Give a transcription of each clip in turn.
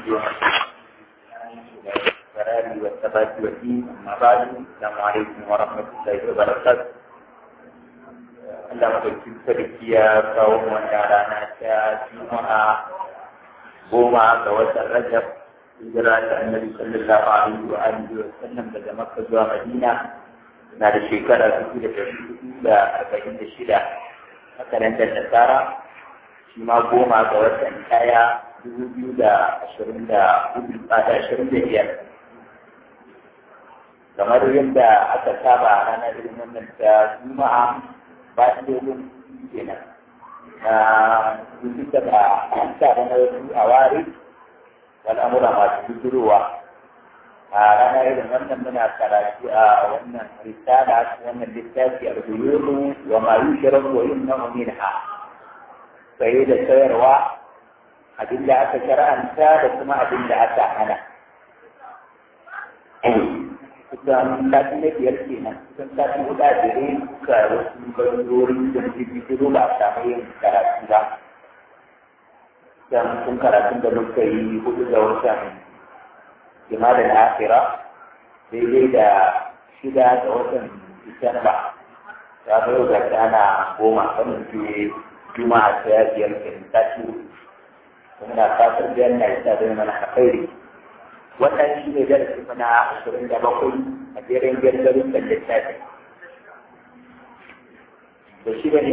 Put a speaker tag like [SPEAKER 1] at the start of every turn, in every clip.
[SPEAKER 1] القرار والثبات والدين أما بعد السلام عليكم ورحمة الله وبركاته Allah madaukin sarki ya kawo wannan rana ta Juma'a goma ga watan Rajab hijira ta Annabi sallallahu alaihi wa alihi wa sallam daga Makka zuwa Madina na da shekara dubu da ɗari hudu da arba'in da shida a kalandar Nasara shi ma goma ga watan ɗaya dubu biyu da ashirin da hudu da ashirin da biyar kamar yadda aka saba a ranar irin wannan ta Juma'a bayan dogon kenan na rubuta da sa da na wasu a ware al'amura masu bujurowa a ranar irin wannan muna karatu a wannan risala wannan littafi a rubuyunu wa ma yushraku wa yumna'u minha saye da sayarwa abin da aka shara'anta da kuma abin da aka hana kusan sati na biyar kenan kusan sati hudu a jere ga wasu bangarori da jirgin ba a samu yin karatu ba dan sun karatun da muka yi hudu ga watan jima'a na akira daidai da shida ga watan disamba ya bai ga ana goma wannan ke juma'a ta biyar kenan sati muna fatan biyar na isa zai mana alkhairi wannan shi ne darasi mana ashirin da bakwai a jerin gargarin da littafi da shi da ne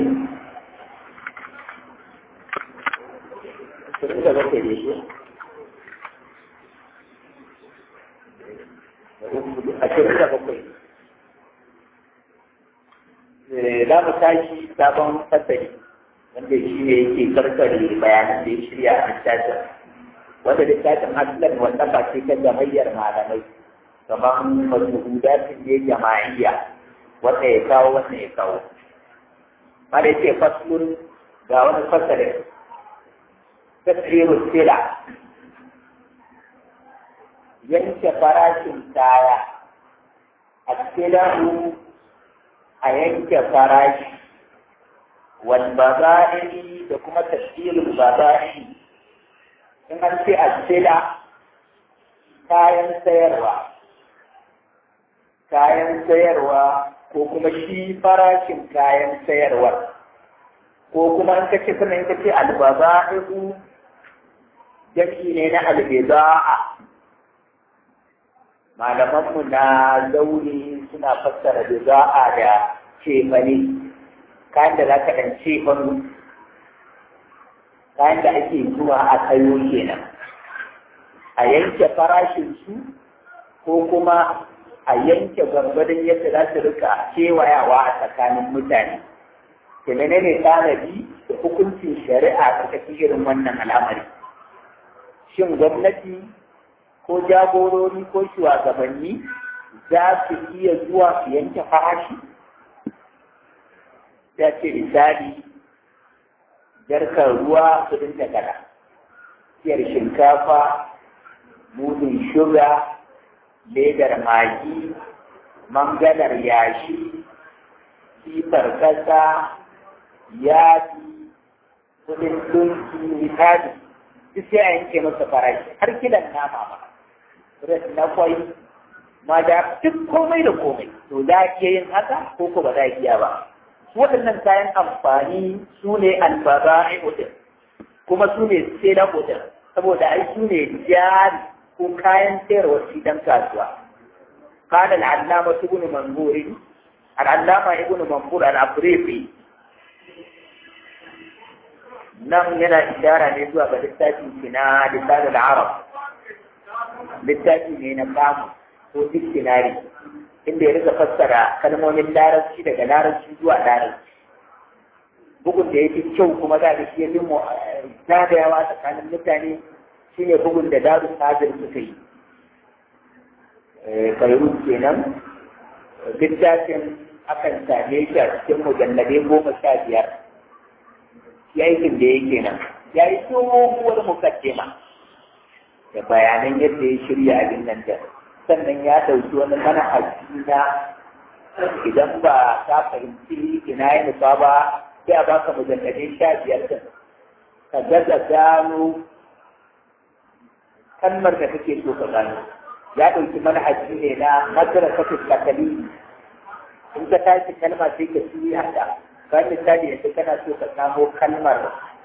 [SPEAKER 1] ashirin da bakwai ne shi ashirin da bakwai za mu tashi sabon fasari wanda shi ne yake karkare bayanan da ya shirya a littafin wanda littafin aslan wanda ba ce ta jamayyar malamai kamar majhudatin ne jama'iyya wanda ya kawo wanda ya kawo mara yake faslun ga wani fasalin tasirin sila yanke farashin kaya a silahu a yanke farashi wal baza'iri da kuma tasirin baza'iri in an ce asila kayan sayarwa kayan sayarwa ko kuma shi farashin kayan sayarwa ko kuma in kace kuma in kace albaza'ihu jami'i ne na albiza'a malamanmu na zauri suna fassara biza'a da cefane kayan da za ka ɗan cefanu kayan da ake zuwa a kayo kenan a yanke farashin su ko kuma a yanke gwargwadon yadda za su rika kewayawa a tsakanin mutane ke menene tanadi da hukuncin shari'a ƙarƙashin irin wannan al'amari shin gwamnati ko jagorori ko shugabanni za su iya zuwa su yanke farashi ta ce misali jarkar ruwa kudin takara siyar shinkafa mudun shuga ledar magi mangalar yashi sifar kasa yadi kudin dunki misali duk sai a yanke masa farashi har kilan nama ma res na kwai ma da duk komai da komai to za a iya yin haka ko ko ba za a iya ba waɗannan kayan amfani su ne albaza'i ɗin kuma su ne sai ɗin saboda ai su ne jari ko kayan sayarwa shi dan kasuwa قال العلامة ابن منظور العلامة ابن منظور الأفريقي nan yana ishara ne zuwa ga littafin shi na lisanin arab littafi ne na kamu ko dictionary inda ya rika fassara kalmomin larabci daga larabci zuwa larabci bugun da ya fi kyau kuma za da shi ya fi zagayawa tsakanin mutane shine bugun da daru sajir suka yi kairun kenan littafin akan same shi a cikin mujalladai goma sha biyar aikin da yake nan ya yi tsohuwar mukaddima da bayanan yadda ya shirya abin nan da sannan ya ɗauki wani manhaji na idan ba ka fahimci ina ya nufa ba sai a baka mujalladai sha biyar din ka gaza gano kalmar da kake so ka gano ya ɗauki manhaji ne na madrasatul takali in ka tashi kalma sai ka ci hada kan misali yanzu kana so ka samo kalmar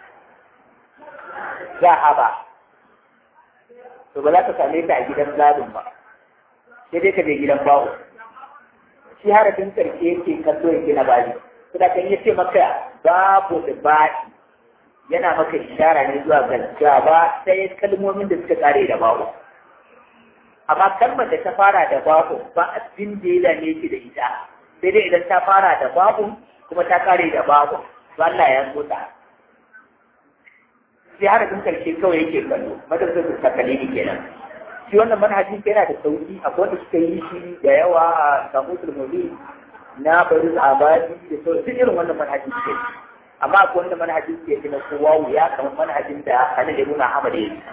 [SPEAKER 1] zahaba to ba za ka same ta a gidan zadun ba sai dai ka je gidan bawo shi harafin karshe yake kallo yake na bani kuma kan yace maka babu da ba'i yana maka ishara ne zuwa ga gaba sai kalmomin da suka kare da bawo amma kalmar da ta fara da babu ba abin da ya dame shi da ita sai dai idan ta fara da babu kuma ta kare da babu to Allah ya so ta sai harafin karshe kawai yake kallo madrasar ta kalili kenan shi wannan manhajin yana da sauki akwai wanda suka yi shi da yawa a kamusul muli na bari abadi da sauran duk irin wannan manhajin suke amma akwai wanda manhajin suke fi na kowa wuya kamar manhajin da Khalil ibn Ahmad ya yi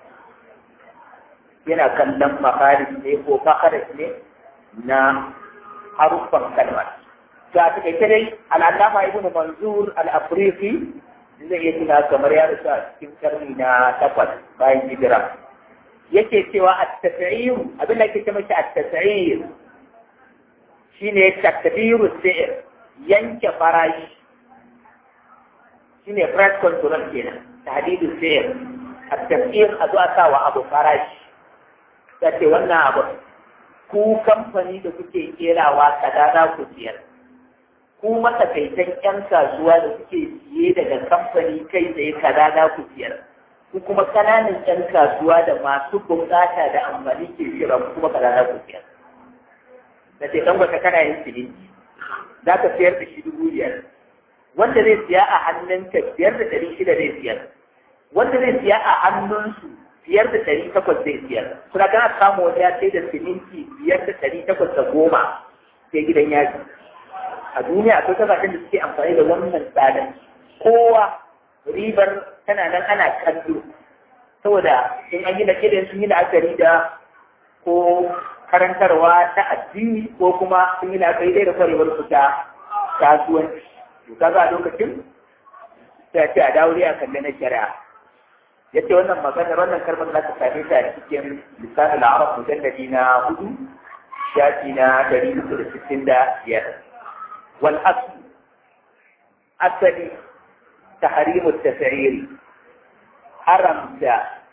[SPEAKER 1] yana kallon makarij ne ko makarij ne na haruffan kalmar ga ta kai dai al'allama ibn Manzur al-Afriqi zai iya tuna kamar ya rasu a cikin karni na takwas bayan hijira yake cewa at-tas'ir abin da yake ce mashi at-tas'ir shine takdiru sa'ir yanke farashi shine price control kenan tahdidu sa'ir at-tas'ir a zuwa sa wa abu farashi ta ce wannan abu ku kamfani da kuke kerawa kaza za ku siyar ku matsakaitan 'yan kasuwa da kuke siye daga kamfani kai tsaye kaza za ku siyar ku kuma kananan 'yan kasuwa da masu bukata da amfani ke siyarwa ku kuma kaza za ku siyar da ce dan wata kana yin silinci za ka siyar da shi dubu biyar wanda zai siya a hannunka biyar da ɗari shida zai siyar wanda zai siya a hannunsu biyar da ɗari takwas zai siyar suna kana samu wani ya sai da siminti biyar da ɗari takwas da goma sai gidan yaji a duniya akwai kasashen da suke amfani da wannan tsarin kowa ribar tana nan ana kallo saboda in an yi da kiran sun yi la'akari da ko karantarwa ta addini ko kuma sun yi la'akari da kwarewar su ta kasuwanci to kaga a lokacin sai ce a dawo a kalle na shari'a yace wannan magana wannan kalmar za ta same ta a cikin lisanin arab mujalladi na hudu shafi na dari uku da sittin da biyar wal asli asali tahrimu tasiri haramta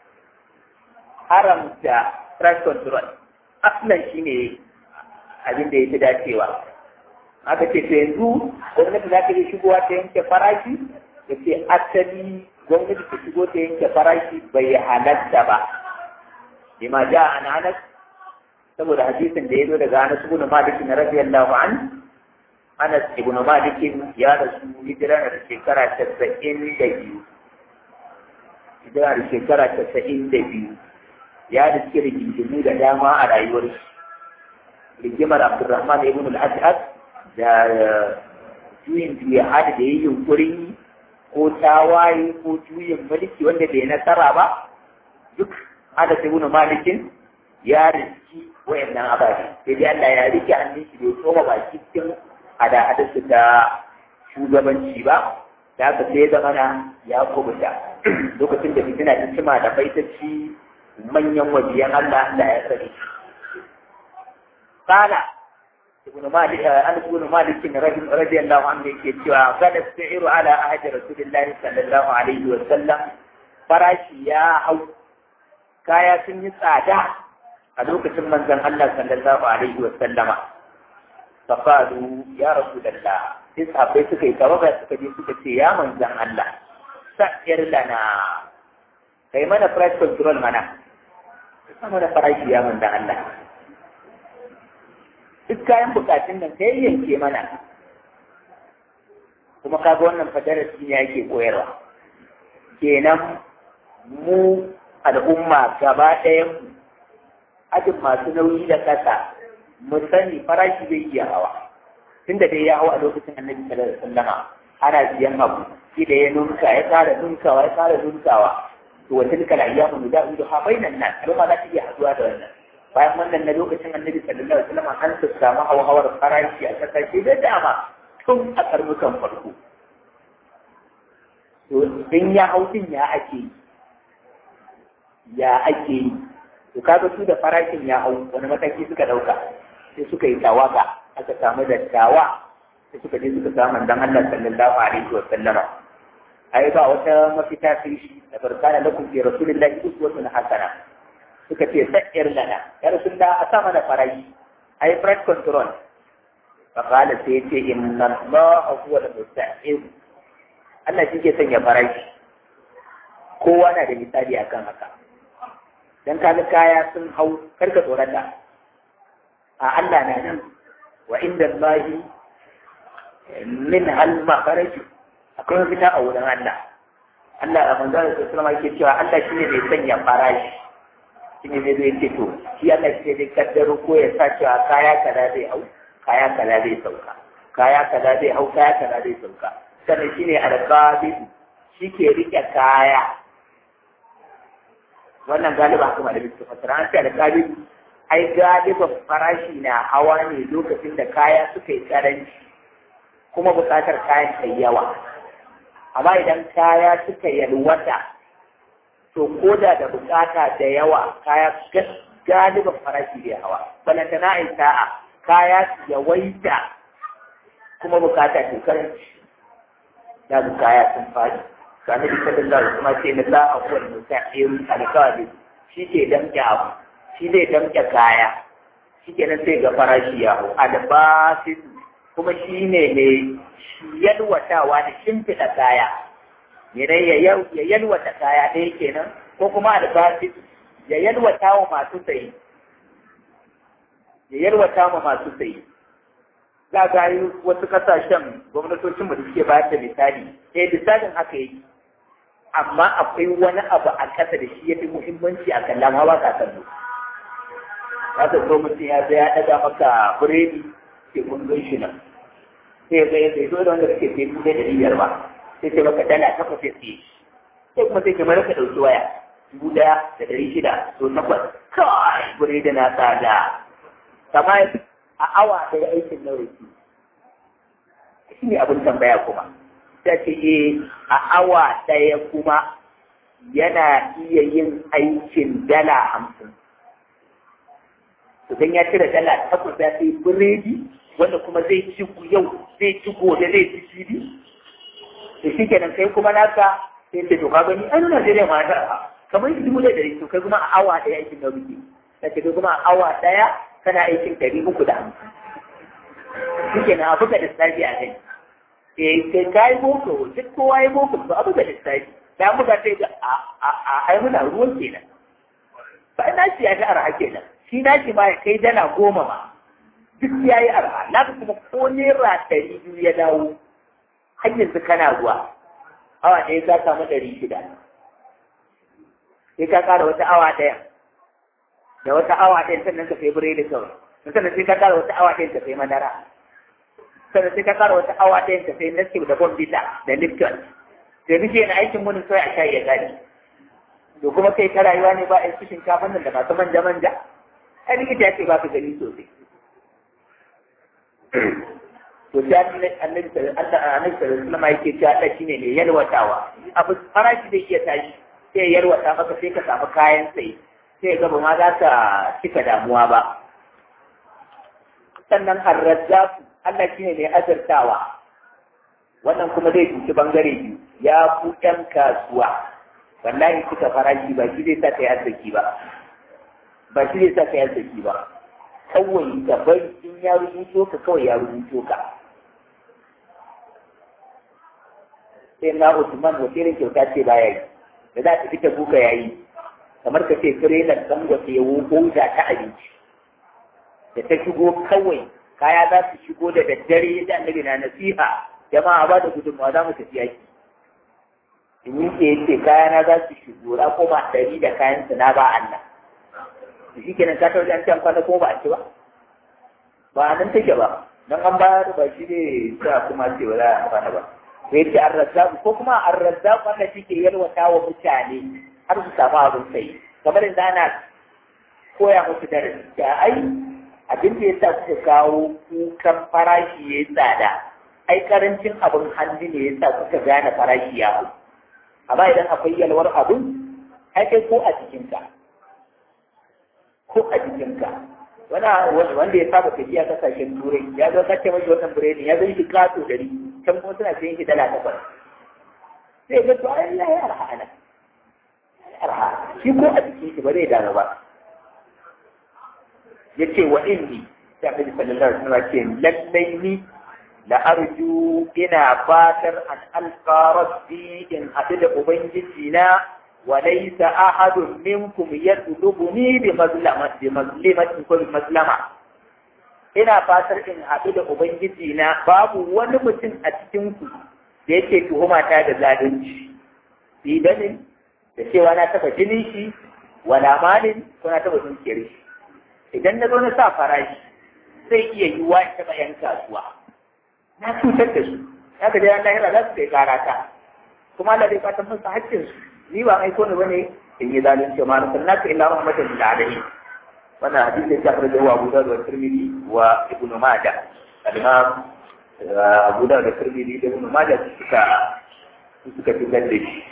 [SPEAKER 1] haramta price control aslan shine abin da yake dacewa aka ce to yanzu gwamnati za ta yi shigowa ta yanke farashi da ce asali gwamnati ta shigo ta yanke farashi bai halatta ba lima ja an anas saboda hadisin da ya zo daga anas ibn malik na radiyallahu an anas ibn malik ya rasu hijira da shekara tasa'in da biyu hijira da shekara tasa'in da biyu ya da suke rigingimu da dama a rayuwar rigimar abdurrahman ibn al-ash'ad da juyin juya hada da yi yunkurin ko tawaye ko juyin mulki wanda bai nasara ba duk ada sai wani malikin ya riski wayannan ababe sai dai Allah ya rike hannun shi bai tsoma baki cikin hada-hada su ta shugabanci ba da haka sai zama na ya kubuta lokacin da fitina ta cima da baitacci manyan wajiyan Allah da ya sani kala ibn malik an ibn malik radiyallahu anhu yake cewa kada sa'iru ala ahadi rasulillahi sallallahu alaihi wa sallam farashi ya hau kaya sun yi tsada a lokacin manzon Allah sallallahu alaihi wa sallama faqalu ya rasulullah sai sahabbai suka yi tawaga suka je suka ce ya manzon Allah sa'ir lana kai mana price control mana ka mana farashi ya manzon Allah duk kayan bukatun nan sai yanke mana kuma kaga wannan fadarasi ne yake koyarwa kenan mu al'umma gaba ɗayan mu ajin masu nauyi da ƙasa mu sani farashi zai iya hawa tunda dai ya hau a lokacin annabi sallallahu alaihi wasallama ana siyan abu shi da ya nunka ya ƙara nunkawa ya ƙara nunkawa to wata duka la iyyamu nudawidu ha bainan nas al'umma za ta iya haduwa da wannan bayan wannan na lokacin annabi sallallahu alaihi wasallam an ta samu hauhawar farashi a kasashe da dama tun a karnukan farko to in ya hau din ya ake ya ake yi to kaga su da farashin ya hau wani mataki suka dauka sai suka yi tawaga aka samu dattawa sai suka je suka samu dan Allah sallallahu alaihi wa sallama ai ba wata mafita sai shi da barkana lakum fi rasulillahi uswatun hasana suka ce sa'ir lana ya rasulullah a sama da farashi ai price control fa qala sai ce inna allaha huwa al-musta'in Allah shi ke sanya farashi kowa na da misali akan haka dan kaga kaya sun hau karka tsorata a Allah na nan wa inda Allahi min hal mafaraju akwai mafita a wurin Allah Allah a manzara da sallama yake cewa Allah shi ne mai sanya farashi shi ne zai ce to shi Allah shi ne zai kaddaro ko ya sa cewa kaya kaza zai hau kaya kaza zai sauka kaya kaza zai hau kaya kaza zai sauka sannan shi ne alƙabid shi ke rike kaya wannan galiba haka malamin su fasara an ce alƙabid ai galiban farashi na hawa ne lokacin da kaya suka yi karanci kuma buƙatar kayan ta yawa amma idan kaya suka yalwata to ko da da buƙata da yawa kaya galiban farashi bai hawa balanta na ai sa'a kaya yawaita kuma buƙata ta karanci da kaya sun fadi sani da sallallahu kuma ce na za a kuwa musa'irin alƙawari shi ke damƙe abu shi zai damƙe kaya shi ke nan sai ga farashi ya hau albasin kuma shi ne mai yalwatawa da shimfiɗa kaya yanayi ya yalwata kaya ɗaya kenan ko kuma albasin ya yalwata wa masu sayi ya yalwata wa masu sayi za ga yi wasu kasashen gwamnatocin da suke bayar da misali eh misalin haka yake amma akwai wani abu a ƙasa da shi ya fi muhimmanci a kan lama ba ka kallo za ka so mutum ya zai ya ɗaga maka biredi ke kundin shi nan sai ya zai zai dole wanda kake sai kuɗe da biyar ba sai sai maka dala takwas sai tsaye sai kuma sai kamar ka ɗauki waya dubu ɗaya da ɗari shida to takwas kawai biredi na tsada kamar a awa ɗaya aikin nawa yake shi ne abin tambaya kuma ta ce e a awa ɗaya kuma yana iya yin aikin dala hamsin. Idan ya cire dala takwas ya sai biredi wanda kuma zai ci yau zai ci gobe zai ci jibi. Da shi kenan kai kuma naka sai ce to ka gani an Najeriya ma ta kamar yi dubu da ɗari to kai kuma a awa ɗaya aikin na rufe. Ta ce kuma a awa ɗaya kana aikin ɗari uku da hamsin. Shi kenan a buga da sabi a kai. kai ka yi boko duk kowa yi boko ba abu da lissafi da muka sai ga a ai muna ruwan kenan ba na shi ya ta arha kenan shi na shi ma ya kai dala goma ma duk ya yi arha na kuma ko naira ɗari biyu ya dawo har yanzu kana ruwa awa ɗaya ka samu ɗari shida sai ka ƙara wata awa ɗaya da wata awa ɗaya sannan ka sai biredi kawai sannan sai ka ƙara wata awa ɗaya ka sai madara sannan sai ka kara wata awa ɗayan ka sai naskip da bombita da lipton sai duk yana aikin mun sai a shayi ya gani to kuma kai ta rayuwa ne ba a yi shinkafan nan da masu manja manja ai likita ya ce ba ka gani sosai to sai annabi annabi sallallahu alaihi wasallam yake cewa Allah shine mai yalwatawa abu farashi zai iya tashi sai yalwata maka sai ka samu kayan sai sai ga ba ma za ka cika damuwa ba sannan arrazzaku Allah shi ne mai azartawa wannan kuma zai cuci bangare biyu ya ku ɗan kasuwa wallahi kuka farashi ba shi zai sa ka yi arziki ba ba shi zai sa ka yi arziki ba kawai ka bari in ya rubuto ka kawai ya rubuto ka sai na Usman wace irin kyauta ce baya yi da za ta fita buka yayi kamar ka ce tirelan dangote ya wuko ta abinci da ta shigo kawai kaya za su shigo da daddare da annabi na nasiha jama'a ba da gudunmawa za mu tafi yaki in yi ke yace kaya na za su shigo na koma ɗari da kayan su na ba Allah da shi kenan ka tauri an ce an kwana ko ba a ci ba ba nan take ba don an bayar ba shi ne sa kuma ce ba za a kwana ba to yace arrazzaku ko kuma arrazzaku wanda shi ke yalwata wa mutane har su samu abin sai kamar yanzu ana koya musu darasi da ai abin da ya sa kuka kawo kukan farashi ya yi tsada ai karancin abin hannu ne ya sa kuka gane farashi ya hau amma idan akwai yalwar abin ai kai ko a jikinka ko a jikinka wanda ya saba tafiya kasashen turai ya zo kace mashi wannan biredi ya zo shi kato dari can kuma suna sayin shi dala takwas sai ga to ai ya yi arha ana arha shi ko a jikin shi ba zai damu ba ya ce wa inni sai annabi sallallahu alaihi wasallam ce lallai ni la arju ina fatar an alqa rabbi in haɗu da ubangiji na wa laysa ahadun minkum yadlubuni bi mazlamati bi mazlimati ko bi mazlama ina fatar in haɗu da ubangiji na babu wani mutum a cikin ku da yake tuhuma ta da zalunci bidanin da cewa na taba jinin shi wala malin ko na taba dukiyar shi idan na zo na sa farashi zai iya yi wa taɓa yan kasuwa na cutar da su ya ga jayan lahira za su kai kara ta kuma Allah zai fatan masa haƙƙin su ni ba aiko ne bane in yi zalunci ma na sanna ka illa rahmatan lil alamin wannan hadisi ya fara da Abu Dawud da Tirmidhi wa Ibn Majah al-Imam Abu Dawud da Tirmidhi da Ibn Majah suka suka fitar da shi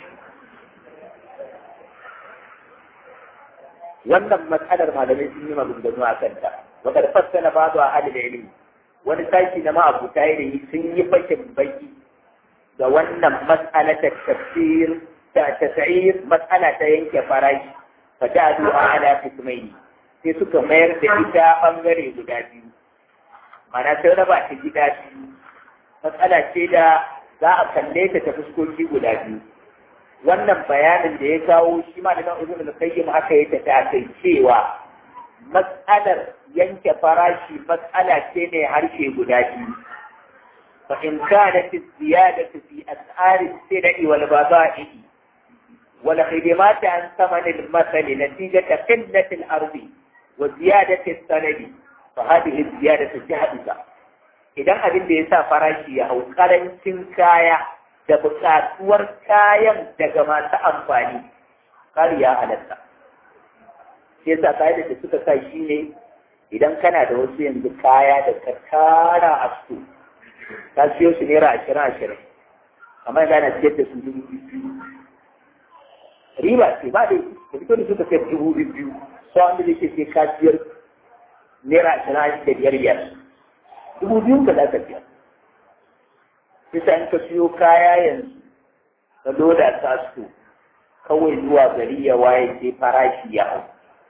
[SPEAKER 1] wannan matsalar malamai sun yi maganganu a kanta wadda fassara ba zuwa halin ilimi wani sashi na ma'abuta ilimi sun yi fashin baki ga wannan matsala ta tafsir ta tasir matsala ta yanke farashi fa ta zuwa ala kismaini sai suka mayar da ita bangare guda biyu mana sai raba ta gida biyu matsala ce da za a kalle ta ta fuskoki guda biyu wannan bayanin da ya kawo shi ma da nan ibn al-qayyim aka yi ta kai cewa mas'alar yanke farashi mas'ala ce ne harshe guda biyu fa in kanat ziyadatu fi as'ar as-sil'i wal bada'i wal khidimat an thaman al-masal natijata qillat al-ardi wa ziyadati as-sanadi fa hadhihi ziyadatu jahdisa idan abin da yasa farashi ya hau karancin kaya da buƙatuwar kayan daga masu amfani ƙari ya halatta. Shi yasa kayan da suka sa shi ne idan kana da wasu yanzu kaya da ka tara a su, ka siyo su naira ashirin ashirin, amma yanzu ana siyar da su dubu biyu. Riba ce ba da da fito da suka sayar dubu biyu, so wanda zai ce sai ka siyar naira ashirin da biyar biyar. Dubu biyu ka za ka siyar. bisa in ka siyo kaya yanzu ka loda ta su kawai zuwa gari ya waye sai farashi ya hau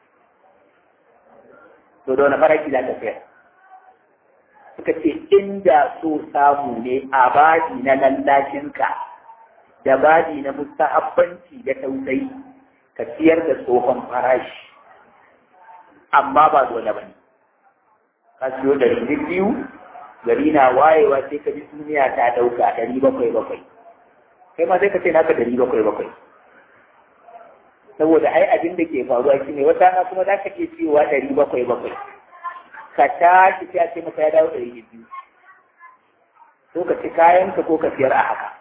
[SPEAKER 1] to da wani farashi za ka sayar suka ce inda so samu ne a baji na lallashinka da baji na mustahabbanci da tausayi ka siyar da tsohon farashi amma ba dole ba ne ka siyo da biyu gari na wayewa sai ka ji duniya ta ɗauka ɗari bakwai bakwai kai ma sai ka ce naka ɗari bakwai bakwai saboda ai abin da ke faruwa shine wata na kuma za ka iya cewa ɗari bakwai bakwai ka tashi sai a ce maka ya dawo ɗari biyu ko ka ci kayanka ko ka siyar a haka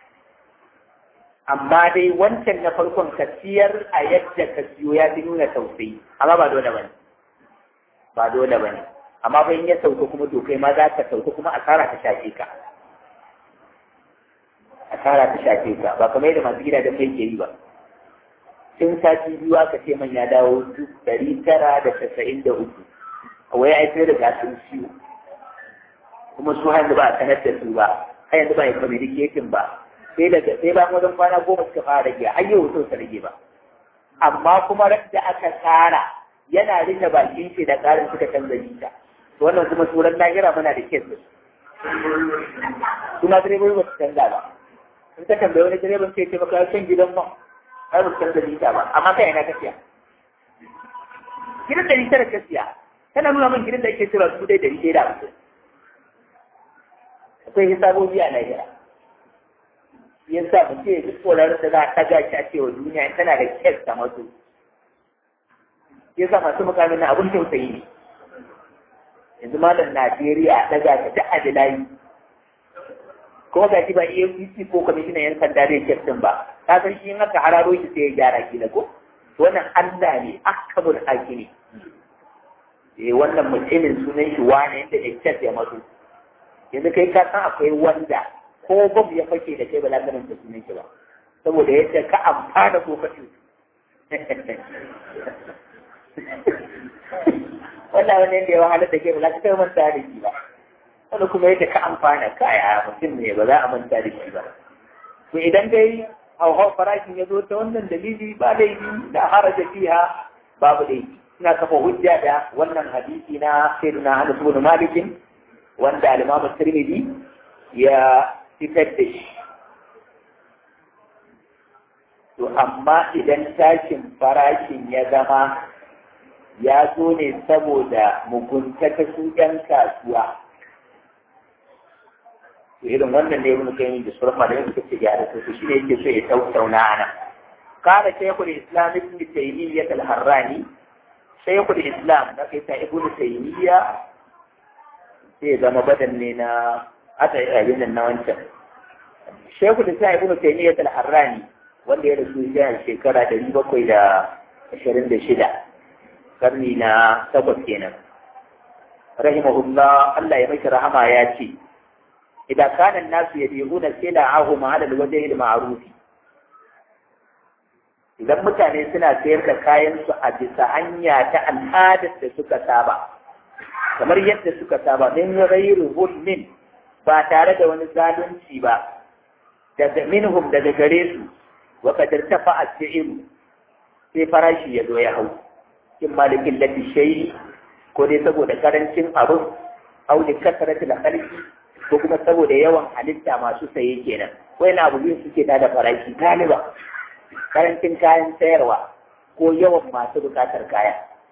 [SPEAKER 1] amma dai wancan na farkon ka siyar a yadda ka siyo ya fi nuna tausayi amma ba dole ba ne ba dole ba ne amma fa in ya sauka kuma to kai ma za ka sauka kuma asara ta shafe ka asara ta shafe ka ba kamar yadda masu gida da kai ke yi ba tun sati biyu aka ce man ya dawo ɗari tara da casa'in da uku wai ai sai da gasun ciwo kuma su hanzu ba a sanar da su ba har yanzu ba ya communicating ba sai daga sai ba wajen kwana goma suka fara rage har yau so su rage ba amma kuma da aka tsara yana rike bakin shi da ƙarin suka canza jita wannan kuma turan lahira muna da kes suna direbobi ba su canza ba in ka tambayi wani direban sai ce maka kan gidan man ai ba su canza jita ba amma kai ina tafiya gidan da jita da gaskiya tana nuna min gidan da ake cewa su dai da jita da hamsin akwai hisabobi a lahira yasa mu ce duk tsoron da za a taga shi a cewa duniya tana da kes ta masu yasa masu mukamin na abun tausayi ne yanzu malam Najeriya daga ta ta adilayi kuma ga shi ba EFCC ko kwamishinan yan sanda zai kyaftin ba ka san shi in aka hararo shi sai ya gyara kila ko wannan Allah ne akabul hakimi eh wannan mutumin sunan shi wani yadda ya kyaf ya mazu yanzu kai ka san akwai wanda ko babu ya fake da kai ba za ka ranta sunan shi ba saboda yadda ka amfana ko ka wannan wani da ya wahalar da ke ba za ka kai manta da shi ba wani kuma yadda ka amfana kaya mutum ne ba za a manta da shi ba to idan dai hauhau farashin ya zo ta wannan dalili ba laifi da haraja fiha babu laifi ina kafa hujja da wannan hadisi na sayyidina Anas ibn Malik wanda al-Imam Tirmidhi ya fitar da shi to amma idan tashin farashin ya zama ya zo ne saboda mugunta ta su ‘yan kasuwa. To irin wannan ne mun kai da sauran malamai suka ce ya da su shi ne yake so ya tautauna ana. Kara Shaykhul Islam Ibn Taymiyyah al-Harrani Shaykhul Islam na kai ta Ibn Taymiyyah sai zama badan ne na aka yi abin nan na wancan. Shaykhul Islam Ibn Taymiyyah al-Harrani wanda ya rasu ya shekara ɗari bakwai da ashirin da shida. karni na takwas kenan rahimahullah Allah ya mashi rahama ya ce idan kana nasu yabi'una sila'ahum 'ala al-wajhi al-ma'ruf idan mutane suna sayar da kayan su a bisa hanya ta al'adar da suka saba kamar yadda suka saba min ghairu hulmin ba tare da wani zalunci ba daga minhum daga gare su wa kadar tafa as-si'ru sai farashi ya zo ya hau in malikin lafi shayi ko dai saboda karancin abin au da kasarati da kalki ko kuma saboda yawan halitta masu saye kenan wai na abu biyu suke da da farashi galiba karancin kayan sayarwa ko yawan masu bukatar kaya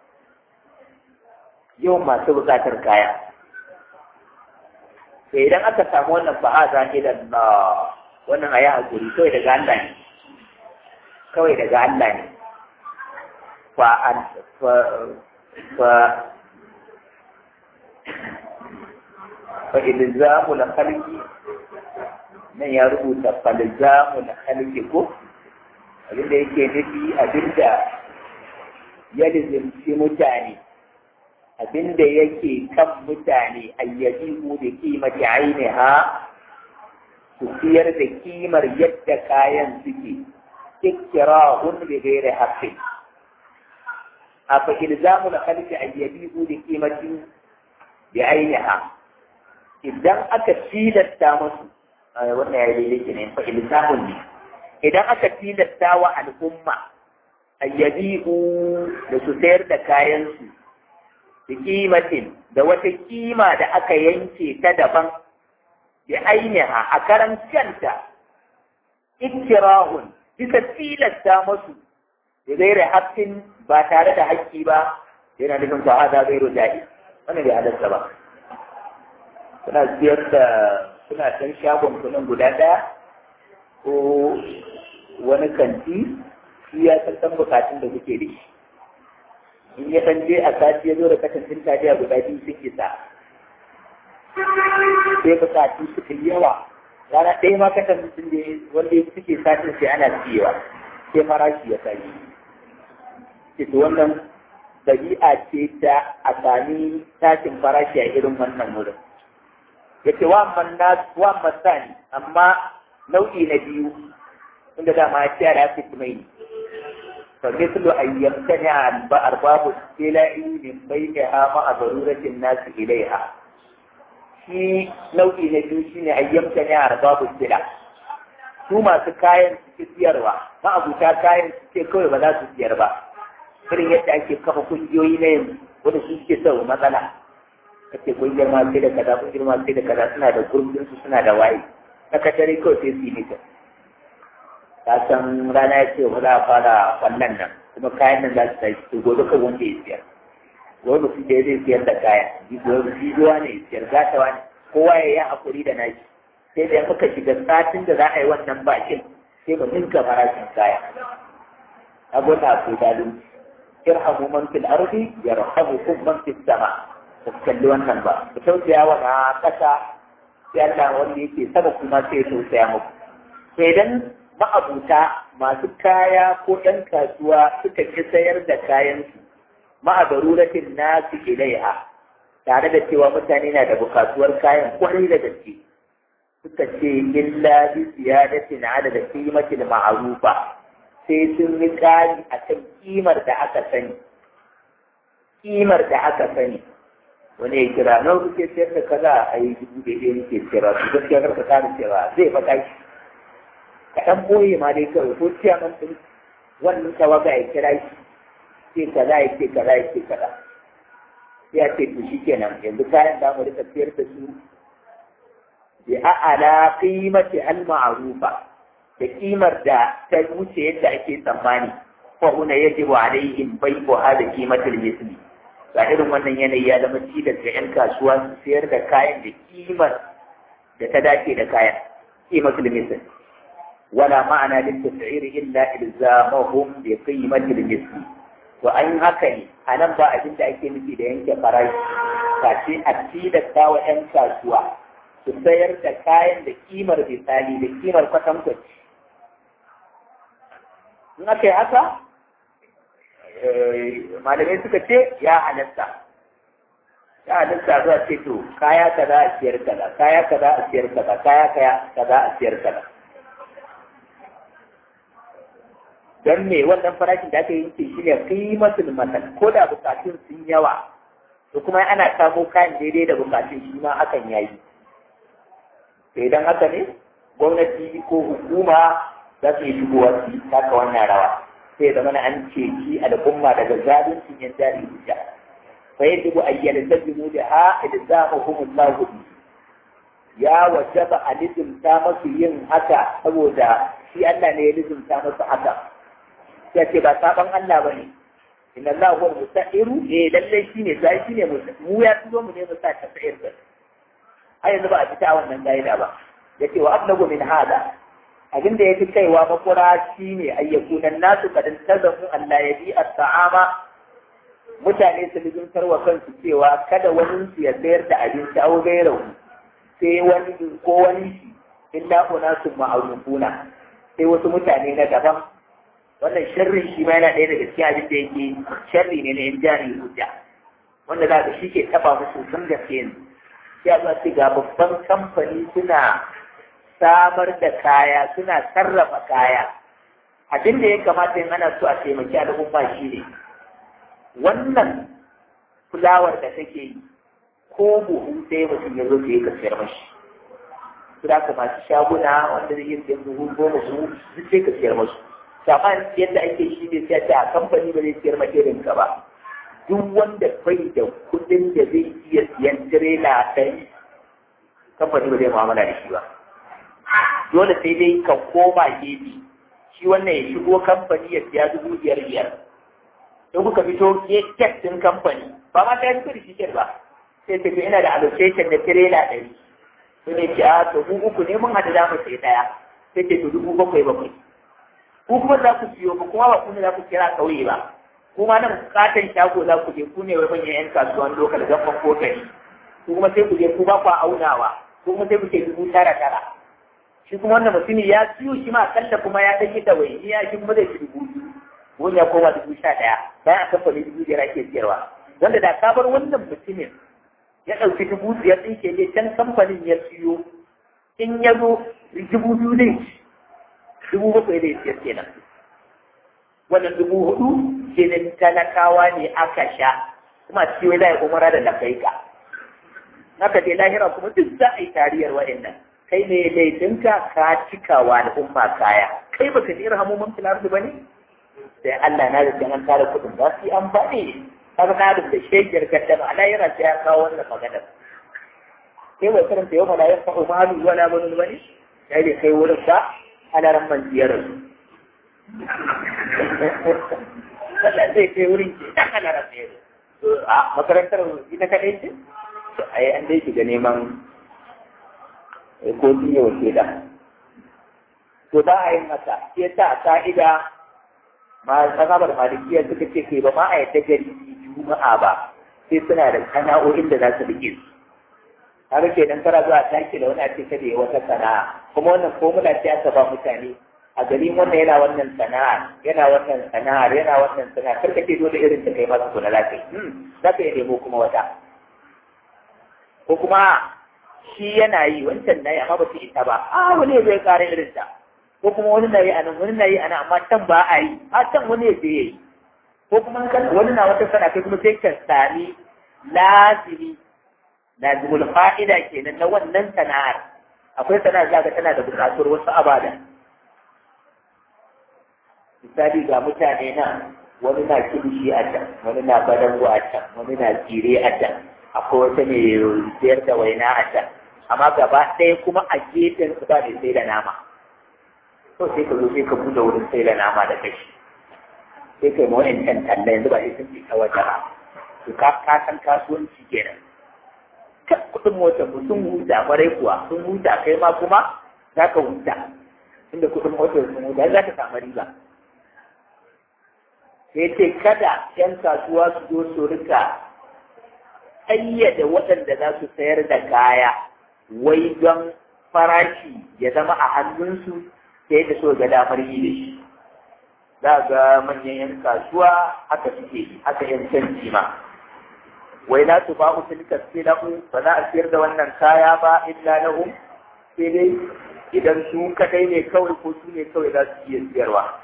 [SPEAKER 1] yawan masu bukatar kaya to idan aka samu wannan fa'aza ne da na wannan a yi hakuri kawai daga Allah ne kawai daga Allah ne fa'an fa'ilzamu na halki nan ya rubuta fa'ilzamu na halki ko abinda yake nufi abinda ya lizimci mutane abinda yake kan mutane ayyabi mu da kimar ainiha su siyar da kimar yadda kayan suke ikkirahun bi ghairi haqqin afa ilzamu na khalqi an yabihu bi qimatin bi ainiha idan aka tilasta musu wannan ya yi ne fa ilzamun ne idan aka tilasta wa al'umma an yabihu da su sayar da kayan su bi qimatin da wata kima da aka yanke ta daban bi ainiha a karan kanta ikkirahun bisa tilasta musu da gaira haƙƙin ba tare da haƙƙi ba yana nufin ba hada gairu da'i wannan bai halarta ba suna siyar da suna can shagon kuɗin guda ɗaya ko wani kanti shi ya san bukatun da kuke da shi in ya ɗan je a sati ya zo da kasancin taliya guda biyu sun isa sai bukatu suka yi yawa rana ɗaya ma kasancin da wanda suke satin sai ana siyewa sai farashi ya sani ita wannan ɗabi'a ce ta a sami tashin farashi a irin wannan wurin. Ya ce wa masani amma nau'i na biyu inda dama ya ce ya fi mai fa mislu an yamtani an ba arbabu sila'i min bainaha ma a daruratin nasu ilaiha shi nau'i na biyu shine an yamtani an arbabu sila su masu kayan su siyarwa ma abuta kayan su ce kawai ba za su siyar ba irin yadda ake kafa kungiyoyi na yanzu wanda su suke sau matsala kace kungiyar ma sai da kaza kungiyar ma sai da kaza suna da gurbin su suna da waye sakatare kawai sai su yi nita ta san rana ya ce ba za a fara wannan nan kuma kayan nan za su tashi to gobe kan wanda ya siyar gobe su da zai siyar da kaya jijuwa ne ya siyar gatawa ne kowa ya yi hakuri da nashi sai da muka shiga satin da za a yi wannan bakin sai mu ninka farashin kaya abota akwai zalunci irhamu man fil ardi yarhamukum man fis sama ku kalli wannan ba ku tausaya wa na kasa sai Allah wanda yake sama kuma sai ya tausaya muku sai idan ma'abuta masu kaya ko ɗan kasuwa suka ki sayar da kayansu ma'a daruratin nasu ilaiha tare da cewa mutane na da bukatuwar kayan kwarai da gaske suka ce illa bi ziyadatin ala da qimatil ma'rufa sai sun yi ƙari a kan kimar da aka sani kimar da aka sani wani ya kira na kuke sayar da kaza a yi dubu daidai nake sayarwa su gaskiya karka kara sayarwa zai faɗa shi ka ɗan boye ma dai kawai ko ciyaman ɗin wannan tawaga ya kira shi ce kaza ya ce kaza ya ce kaza sai ya ce to shi kenan yanzu kayan da mu rika sayar da su bi a'ala qimati al ma'rufa da kimar da ta wuce yadda ake tsammani fa huna yajibu alaihim bai'u hada qimatil misli ga irin wannan yanayi ya zama tilas ga 'yan kasuwa su sayar da kayan da kimar da ta dace da kayan qimatul misli wala ma'ana lil tas'ir illa ilzamahum bi qimatil misli to an haka ne a nan ba abin da ake nufi da yanke farashi kace a tilasta wa 'yan kasuwa su sayar da kayan da kimar misali da kimar kwatankwaci in aka yi haka malamai suka ce ya halatta ya halatta zuwa ce to kaya kaza a siyar kaza kaya kaza a siyar kaza kaya kaya kaza a siyar kaza don me wannan farashin da aka yi ce shi ne kimatul masal ko da bukatun sun yawa to kuma ana samo kayan daidai da bukatun shi ma hakan yayi to idan haka ne gwamnati ko hukuma za su yi shigowa su taka wannan rawa sai zama na an ceci al'umma daga zaluncin yan jari hujja fa yajibu an yaltazimu da ha ilzamuhum Allah ya wajaba a lizumta masu yin haka saboda shi Allah ne ya lizumta masu haka ya ce ba saban Allah bane inna Allah huwa mustairu eh lalle shine sai shine mu ya tuzo mu ne mu sa ta sayar da har yanzu ba a fita wannan gaida ba yace wa ablagu min hada abin da ya fi kaiwa makura shi ne ayyakunan nasu kadin tazamu Allah ya bi ta'ama mutane su lizuntar wa kansu cewa kada wani su ya sayar da abinci au gairau sai wani ko wani shi illa unasu ma'arufuna sai wasu mutane na daban wannan sharrin shi ma yana ɗaya daga cikin abin da yake sharri ne na yan jari hujja wanda za ka shi ke taɓa musu sun gaske ne sai a zuwa ce ga babban kamfani suna samar da kaya suna sarrafa kaya abin da ya kamata yin ana so a taimaki al'umma shi ne wannan fulawar da take yi ko buhu sai mutum ya zo ya kasiyar mashi su da masu shaguna wanda zai yi siyan buhu goma su duk sai ka siyar masu saman yadda ake shi ne sai a kamfani ba zai siyar ma irin ka ba duk wanda bai da kuɗin da zai iya siyan tirela ɗari kamfani ba zai mu'amala da shi ba dole sai dai ka koma gefe shi wannan ya shigo kamfani ya siya dubu biyar biyar in kuka fito ke kek din kamfani ba ma ta fito da shi ba sai ka ina da allocation na tirela ɗari sai ne ce a to mu uku ne mun haɗu za mu sai ɗaya sai ce to dubu bakwai bakwai ku kuma za ku siyo ba kuma ba ku ne za ku kira ƙauye ba kuma nan bukatan shago za ku je ku ne wai manyan 'yan kasuwan lokal gaban ko gari ku kuma sai ku je ku ba ku aunawa ko kuma sai ku ce dubu tara tara shi kuma wannan mutumi ya siyo shi ma akalla kuma ya ɗan yi ɗawainiya shi kuma zai ci dubu biyu wani ya koma dubu sha ɗaya bayan a kamfanin dubu biyar ake siyarwa wanda da ka bar wannan mutumin ya ɗauki dubu biyar ɗin ke ne can kamfanin ya siyo in ya zo dubu biyu zai ci dubu bakwai zai siyar kenan wannan dubu hudu kenan talakawa ne aka sha kuma ciwo za a yi umara da lakaika naka je lahira kuma duk za a yi tariyar waɗannan kai ne laifinka ka cikawa al'umma kaya kai baka ji irhamu man fil ardi bane sai Allah na da an tara kudin ba su amfani kaga na da shegiyar gaddama Allah yana sai ya kawo wannan magana kai bai karanta yau mala yanfa'u malu wala banun bane sai dai kai wurin ba ana ran man ziyarar Allah zai kai wurin ke dan ana ran ziyarar a makarantar ita kadai ce ai an dai shiga neman ko biye wa shaida to ba a yin haka shi yasa a ka'ida ma mazhabar malikiya suka ce kai ba ma a yadda gari juma'a ba sai suna da sana'o'in da za su rike su haka ke dan kara zuwa taki da wani a ce kada ya wata sana'a kuma wannan formula ce aka ba mutane a gari wannan yana wannan sana'a yana wannan sana'ar yana wannan sana'ar karka ce dole irin da kai masu kula lafiya za ka iya nemo kuma wata ko kuma shi yana yi wancan na yi amma ba su ita ba a wani zai kare irin ta ko kuma wani na yi a nan wani na yi a nan amma can ba a yi a can wani ya je ya yi ko kuma wani na wata sana kai kuma sai ka sami lazimi lazimul fa'ida kenan na wannan sana'ar akwai sana'ar zaka tana da buƙatuwar wasu abada misali ga mutane nan wani na kilishi a can wani na badango a can wani na tsire a can akwai wata mai sayar da waina a can amma gaba ɗaya kuma a gefen su ba mai sai da nama to sai ka zo sai ka buɗe wurin sai da nama da kashi sai kai ma wa'in can talla yanzu ba sai sun fi ta waje ba to ka ka san kasuwanci kenan ka kuɗin motar mu sun huta kwarai kuwa sun huta kai ma kuma za ka huta inda kuɗin motar sun huta za ka samu riba sai ce kada 'yan kasuwa su zo su rika ƙayyade waɗanda za su sayar da kaya wai don farashi ya zama a hannunsu sai da so ga damar yi da shi za ga manyan 'yan kasuwa haka suke yi haka 'yan canji ma wai na su ba tilka silahu ba za a siyar da wannan kaya ba illa lahum sai dai idan su kadai ne kawai ko su ne kawai za su iya siyarwa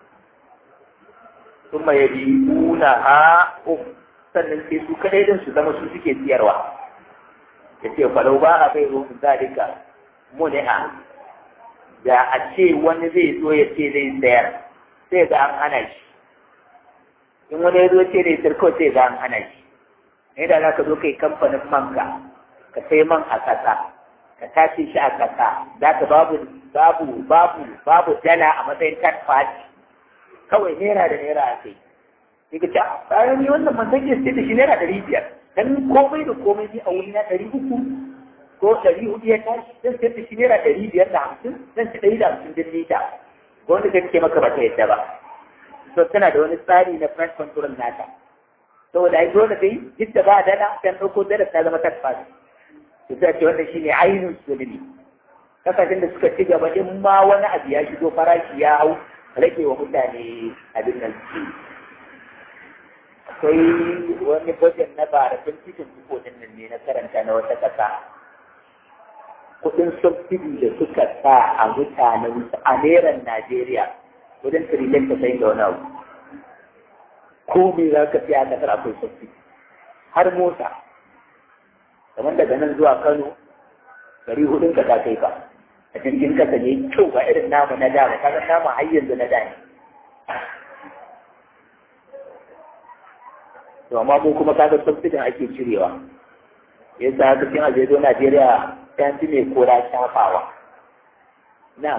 [SPEAKER 1] ثم يبيعونها هم sannan sai su kadai din su zama su suke siyarwa ya ce falau ba a bai ruhun zalika muni'a da a ce wani zai zo ya ce zai sayar sai ga an hana shi in wani ya zo ce zai sayar kawai sai ga an hana shi ne da za ka zo kai kamfanin manka ka sai man a ƙasa ka tace shi a ƙasa za ka babu babu babu babu dala a matsayin third party kawai naira da naira a kai sai ka ce bayan ni wannan man zan iya sai da shi naira ɗari biyar dan komai da komai ni a wuri na ɗari uku ko ɗari hudu ya tashi zan sayar da shi naira ɗari biyar da hamsin zan ci ɗari da hamsin din lita ko wanda kake maka ba ta yadda ba so tana da wani tsari na price control nata saboda ai dole dai duk da ba dala dan ɗauko dala ta zama tabbas to sai ce wannan shine ainihin sulmi kasashen da suka ci gaba in ma wani abu ya shigo farashi ya hau rage wa mutane abin nan akwai wani bajet na bara tun cikin din nan ne na karanta na wata ƙasa kuɗin subsidi da suka sa a mutanen a neran Najeriya wajen tiriliyan ta sai da wani abu ko me za ka siya a ƙasar akwai subsidi har mota kamar daga nan zuwa Kano gari hudun ka ta kai ka a jirgin kasa ne kyau ba irin namu na da ba kaga namu har yanzu na da ne to amma mu kuma kaga subsidin ake cirewa yasa haka cikin ajejo Najeriya ta fi mai kora shafawa na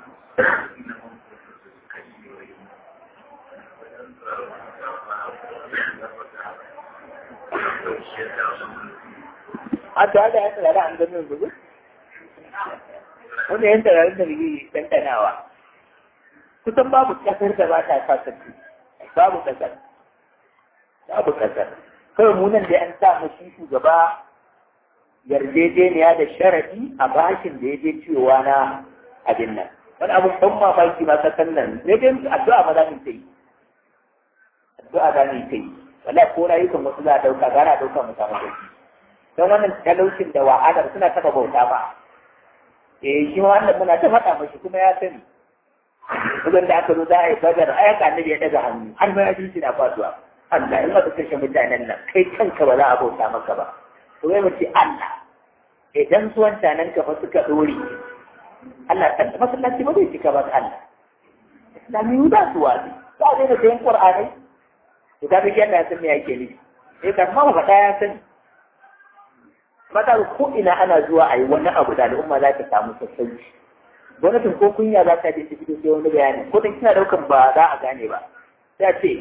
[SPEAKER 1] a ta da ya tsara an ganin zuzu wanda yan tararin da rigi ɗanɗanawa kusan babu ƙasar da ba ta sa sarki babu ƙasar babu ƙasar kawai mu nan da an sa mashi shugaba yarjejeniya da sharadi a bashin da ya je cewa na abin nan wani abin ban mamaki ma kasan nan ne dai addu'a ma za mu yi addu'a za mu yi wala ko rayukan wasu za a ɗauka gara ɗauka mu samu sauki don wannan talaucin da wahalar suna taɓa bauta ba eh shi ma wannan muna ta faɗa mashi kuma ya sani idan da aka zo za a yi badar ayyuka annabi ya daga hannu har ma ya ji na faduwa Allah in aka kashe mutanen nan kai kanka ba za a bauta maka ba to wai mace Allah idan su wancanan ka fa suka dore Allah ta masallaci ba zai cika ba Allah islami da su wani ba a daina sayan qur'anai to ka ga yana san me yake nufi eh kan ma ba ya sani mata ko ina ana zuwa a yi wani abu da al'umma za ta samu sassauci gwamnatin ko kunya za ta je ta fito sai wani bayani ko dan kina daukan ba za a gane ba sai ce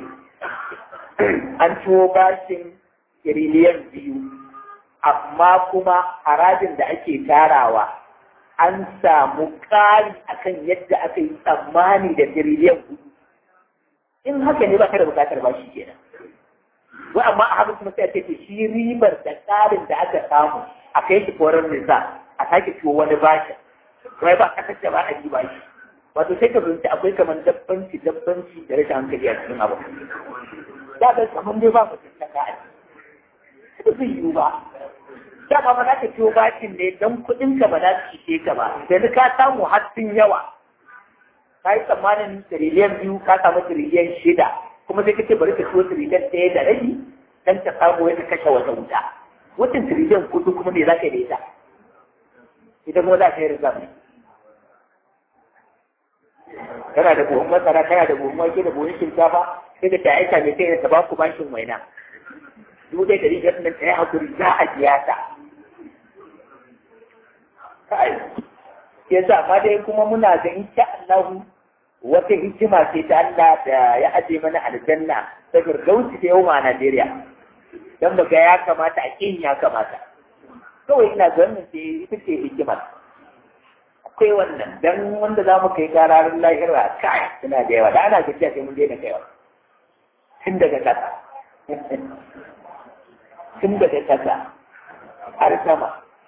[SPEAKER 1] an ciwo bashin tiriliyan biyu amma kuma harajin da ake tarawa an samu ƙari akan yadda aka yi tsammani da tiriliyan hudu in haka ne ba ka da bukatar bashi kenan wa amma a haka kuma sai a ce shi ribar da tsarin da aka samu a kai shi koran nisa a sake ciwo wani bashin wai ba kasar da ba a yi bashi wato sai ka fahimci akwai kamar dabbanci dabbanci da rashin hankali a cikin abu da ga kamar dai ba mutum ta ka ba zai yiwu ba da ba ba za ka ciwo bashin ne don kuɗin ka ba za su ishe ka ba yanzu ka samu har sun yawa ka yi tsammanin tiriliyan biyu ka samu tiriliyan shida kuma sai kace bari ka ciwo tiriliyan ɗaya da rabi dan ta samu wata kashe wata wuta wutan tiriliyan kudu kuma me za ka yi da ita idan kuma za ka yi rizam kana da buhun masara kana da buhun wake da buhun shinkafa sai da ta aika mai sai ta ba ku bashin waina dubu ɗaya ɗari biyar nan ta yi hakuri za a biya ta yasa amma dai kuma muna da insha Allah wata hikima ce ta Allah da ya aje mana aljanna ta firdausi ta yau ma Najeriya dan muga ya kamata a kin ya kamata kawai ina ganin ce ita ce hikimar akwai wannan dan wanda za mu kai kararin lahira kai suna da yawa da ana gajiya sai mun daina kaiwa tun daga kasa tun daga kasa har sama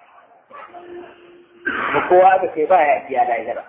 [SPEAKER 1] ba kowa da kai ba ya biya lahira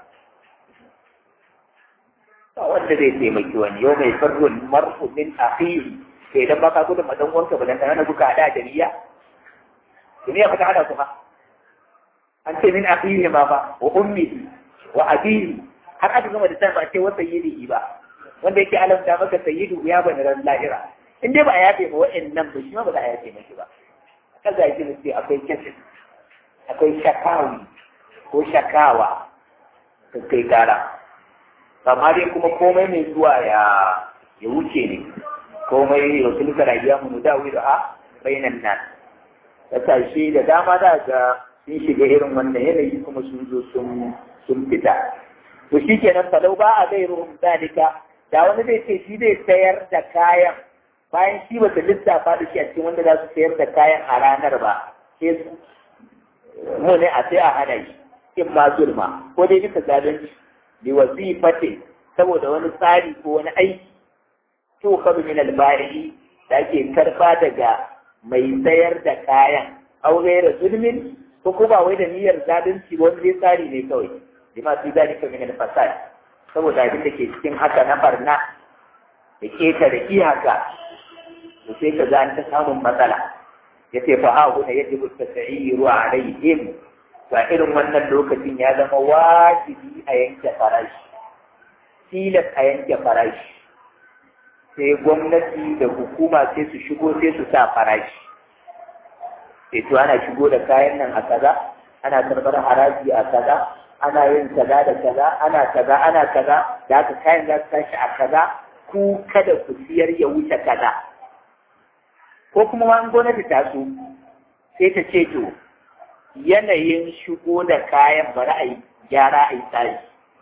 [SPEAKER 1] ba wanda zai taimaki wani yau mai farrun marfu min akhihi sai idan baka gudun madan wanka ba dan kana buka hada da niyya duniya ba ta hada kuma an ce min akhihi ma ba wa ummihi wa abihi har aka gama da ba ce wa sayyidihi ba wanda yake alamta maka sayyidu ya bani ran lahira in dai ba a yafe ba wa'annan ba shi ma ba za a yafe maki ba kaza yake ne sai akwai kafin akwai shakawi ko shakawa ta kai kara amma dai kuma komai mai zuwa ya ya wuce ne komai yau sun ka rayuwa mu da wuri a bainan nan kasashe da dama za ga sun shiga irin wannan yanayi kuma sun zo sun sun fita to shi kenan falau ba a zai ruhun zalika da wani zai ce shi zai sayar da kayan bayan shi ba ta lissafa da shi a cikin wanda za su sayar da kayan a ranar ba sai mu ne a sai a hana shi in ma zulma ko dai bisa zalunci bi wazifatin saboda wani tsari ko wani aiki to kabi min al-bari da ake karba daga mai sayar da kayan aure da zulmin ko kuma wai da niyyar zalunci wani zai tsari ne kawai bima fi zalika min al-fasad saboda abin da ke cikin haka na barna da keta da iyaka to sai ka ga an ta samun matsala yace fa ha huna yajibu tas'iru alaihim ba irin wannan lokacin ya zama wajibi a yanke farashi tilas a yanke farashi sai gwamnati da hukuma sai su shigo sai su sa farashi sai to ana shigo da kayan nan a kaza ana karɓar haraji a kaza ana yin kaza da kaza ana kaza ana kaza da haka kayan za su tashi a kaza ku kada ku siyar ya wuce kaza ko kuma ma gwamnati ta so sai ta ce to yanayin shigo da kayan bari a yi gyara a yi tsari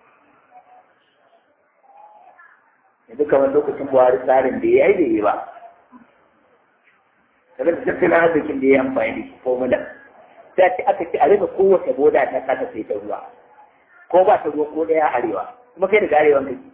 [SPEAKER 1] yanzu kamar lokacin buhari tsarin da ya yi da yi ba daga da tattalin arzikin da ya amfani da shi formula ta ce aka ce a rika kowace boda ta kasa sai ta ruwa ko ba ta ruwa ko daya arewa kuma kai daga arewan kake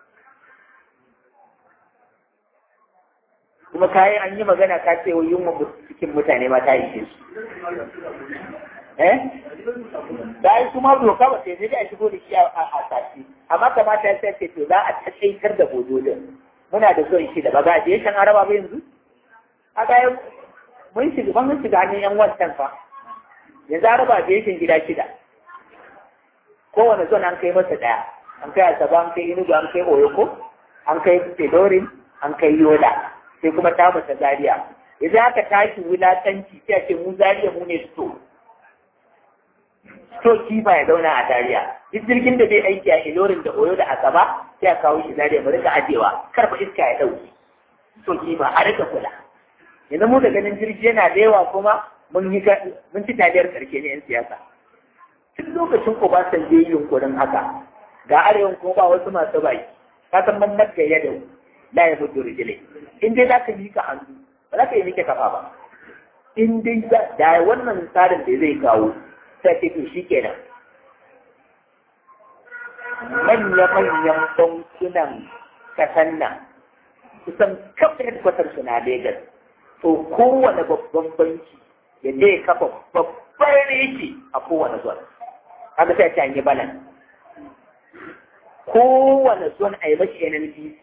[SPEAKER 1] kuma kayan an yi magana ka ce wa yunwa cikin mutane ma ta ishe su eh da ai kuma doka ba sai dai a shigo da shi a sashi amma kamata ya sai to za a taƙaitar da bododin muna da son shi da ba ga je shan araba ba yanzu a ga mun shiga ban mun shiga hannun yan wancan fa yanzu araba je shan gida shida kowane zon an kai masa daya an kai asaba an kai inugu an kai oyoko an kai fedorin an kai yola sai kuma ta masa zaria yanzu aka tashi wulatanci sai a ce mu zaria mu ne sto sto kifa ya zauna a zaria duk jirgin da zai aiki a ilorin da oyo da asaba sai a kawo shi zaria mu rika ajewa karfa iska ya dauki sto kifa a rika kula yanzu mu da ganin jirgi yana da yawa kuma mun yi mun ci taliyar karshe ne yan siyasa tun lokacin Obasanjo yi yunkurin haka ga arewan kuma ba wasu masu baki ka san man nagga ya da la ya mutu rijile in dai zaka mika hannu ba za ka yi mike kafa ba in dai da wannan tsarin da zai kawo sai ce to shikenan manya-manyan bankunan kasan nan kusan kafa headquarter su na Legas to kowane babban banki ya je kafa babban reki a kowane zuwa kaga sai a yi balan kowane zon a yi mashi NNPC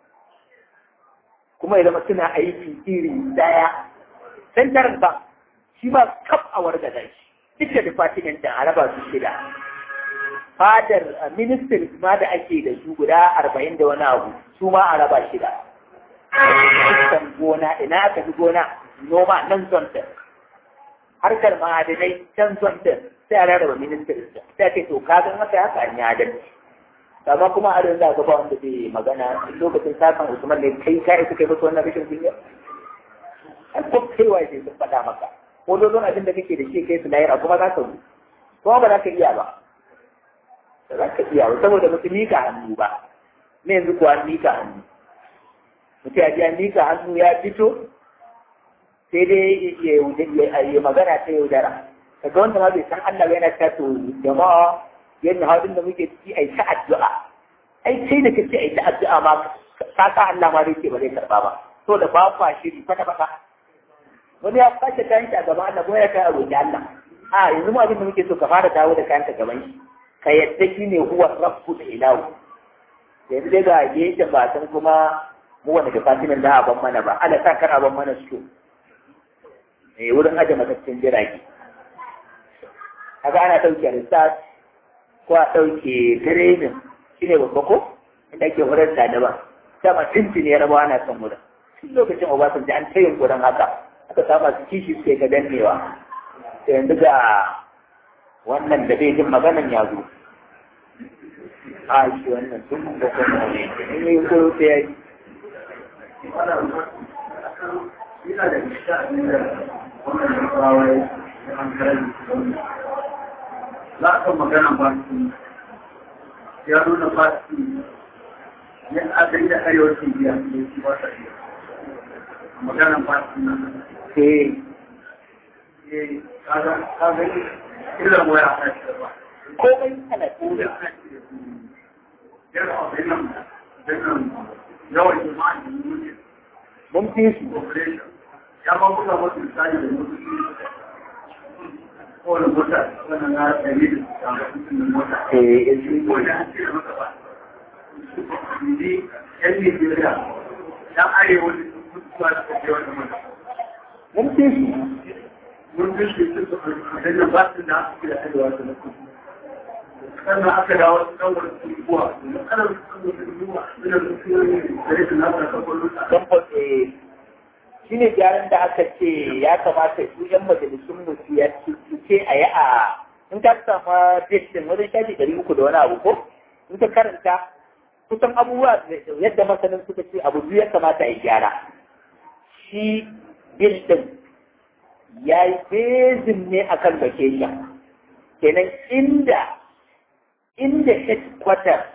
[SPEAKER 1] kuma ya zama suna aiki iri daya central bank shi ma kaf a warga da shi duk da department da a raba su shida fadar ministry ma da ake da su guda arba'in da wani abu su ma a raba shida kan gona ina aka fi gona noma nan zon din harkar ma'adinai can zon din sai a rarraba ministry sai ce to ka gan haka haka an yi adalci amma kuma a da ga ba wanda zai magana lokacin sakan Usman ne kai ka isa kai musu wannan rashin kunya an ko kai wai sai sun faɗa maka ko dole abin da kake da shi kai su lahira kuma za ka yi kuma ba za ka iya ba ba za ka iya ba saboda ba su mika hannu ba ne yanzu kuwa an mika hannu mutum ya ji an mika hannu ya fito sai dai ya magana ta yaudara kaga wanda ma bai san Allah ba yana ta to jama'a yadda halin da muke ciki ai ta addu'a ai sai da kace ai ta addu'a ma ka ka Allah ma dai ke ba zai karba ba to da ba kwa shiri fata fata wani ya kwace kayan shi a gaban Allah ko ya kai a roƙi Allah a yanzu mu abin da muke so ka fara dawo da kayan ka gaban shi ka yadda shi ne huwa rabbu da ilahu yanzu dai ga gefen ba san kuma mu wanda da fatinan da ban mana ba Allah sa kar ban mana su eh wurin aje mataccen jirage kaga ana ɗauke research ko a ɗauke training shi ne babba ko inda ake horar da daban dama tuntuni ya raba ana son wurin tun lokacin obasanjo an ta yin wurin haka aka samu su kishi suke ga dannewa da yanzu ga wannan da bai jin maganan ya zo a shi wannan sun da kuma ne in yi kuro sai ya yi
[SPEAKER 2] Ina da isa a da wannan kawai da an karanta za ka magana ba su ya nuna ba su yin asali da arewacin biya ne su ba sa iya magana ba su na
[SPEAKER 1] sai
[SPEAKER 2] ne kaga kaga illa waya a shi da ba
[SPEAKER 1] komai ana
[SPEAKER 2] ko
[SPEAKER 1] tura
[SPEAKER 2] da ana shi da su yana abin nan dukkan yawan jama'a da mutum
[SPEAKER 1] mun fi su
[SPEAKER 2] population ya ma buga wasu misali da mutum kowane mota wannan na ɗari da hamsin da mota
[SPEAKER 1] eh yanzu
[SPEAKER 2] wanda an cire masa ba yanzu yan Nigeria yan arewa da sun kusa da kake wata mata
[SPEAKER 1] mun fi su
[SPEAKER 2] mun fi shi su a dannan ba su da aka kira arewa da na kusa sannan aka dawo su kan wani kuwa domin ana su kan wani kuwa suna da su yi da rikin nasa kan kwallo
[SPEAKER 1] don ba shi ne gyaran da aka ce ya kamata su yan majalisun mu su ya su ce a yi a in ka sama din wajen shafi ɗari uku da wani abu ko in ka karanta kusan abubuwa yadda masanin suka ce abu biyu ya kamata a yi gyara shi bil din ya yi bezin ne a kan vacation kenan inda inda headquarter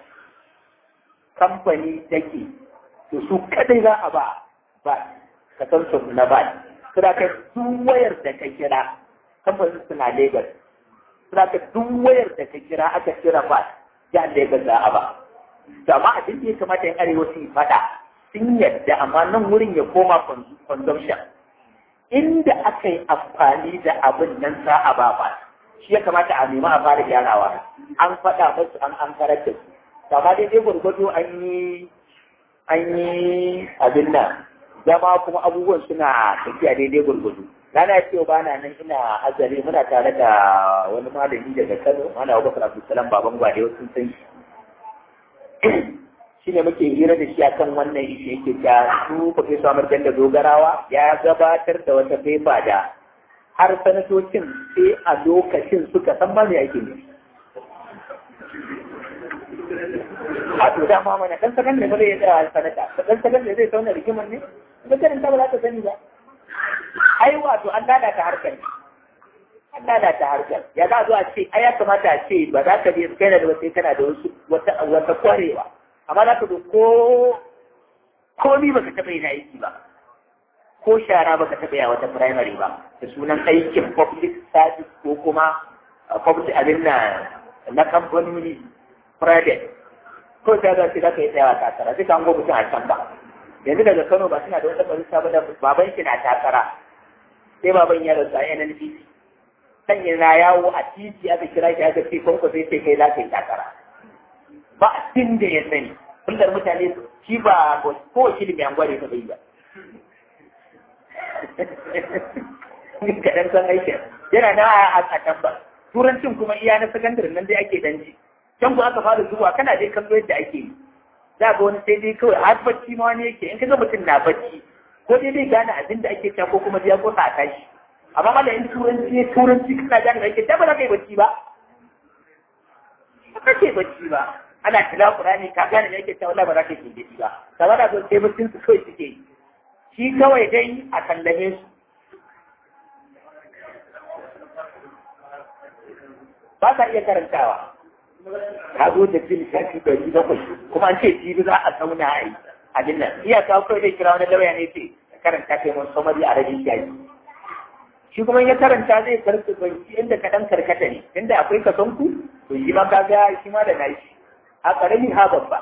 [SPEAKER 1] kamfani take to su kadai za a ba ba ka san su na ba suna ka duk wayar da ka kira kamfanin suna Lagos suna ka duk wayar da ka kira aka kira ba ya Lagos za a ba to amma abin da ya kamata yin arewa su yi fada sun yadda amma nan wurin ya koma consumption inda aka yi amfani da abin nan za a ba ba shi ya kamata a nema a fara gyarawa an faɗa musu an an karar da su amma dai dai gwargwado an yi an yi abin nan zama kuma abubuwan suna tafiya daidai gwargwado rana ya ce ba na nan ina azare muna tare da wani malami daga kano mana abubakar abdulsalam baban gwade wasu sun shi shi ne muke hira da shi akan wannan ishe yake ta su profesor amur da dogarawa ya gabatar da wata fefa da har sanatocin sai a lokacin suka san ba me ake nufi a to da ma mana dan sakan ne ba zai tsaya sanata dan sakan ne zai sauna rigimar ne ba sanin ta ba za ta sani ba ai wato an lalata harkar ne an lalata harkar ya za zo a ce ai ya kamata a ce ba za ka je kai da wata kana da wasu wata wata kwarewa amma za ka zo ko komi baka taɓa yin aiki ba ko shara baka taɓa yi a wata primary ba da sunan aikin public service ko kuma public abin na na kamfanoni private ko ta za su zaka yi tsayawa takara duka an gobe a can ba yanzu daga Kano ba suna da wata barista ba da baban shi na takara sai baban ya rasu a NNPC sanya na yawo a titi aka kira shi aka ce kwanko sai sai kai za ka yi takara ba a tun da ya sani kullum mutane shi ba ko shi da mai angware ta bai ba kaɗan san aikin yana na a can ba turancin kuma iya na sakandare nan dai ake danji can ku aka fara zuwa kana dai kallo yadda ake yi za ga wani sai dai kawai har bacci ma wani yake in ka ga mutum na bacci ko dai dai gane abin da ake cewa ko kuma ya kosa a tashi amma mala in turanci ne turanci kana gane da ake ta ba za ka yi bacci ba ba ka ke bacci ba ana tila qur'ani ka gane da ake cewa wallahi ba za ka yi bacci ba kamar da zo sai baccin su kawai suke yi shi kawai dai a kallame su ba ka iya karantawa ka zo da fil shafi ɗari bakwai kuma an ce jibi za a zauna a yi abin nan iya kawo kawai zai kira wani lauya ne ce karanta kai mun samari a rabin shafi shi kuma ya karanta zai karfi banki inda ka dan karkata ne inda akwai kason ku to shi ma ka ga shi ma da nashi a karami ha babba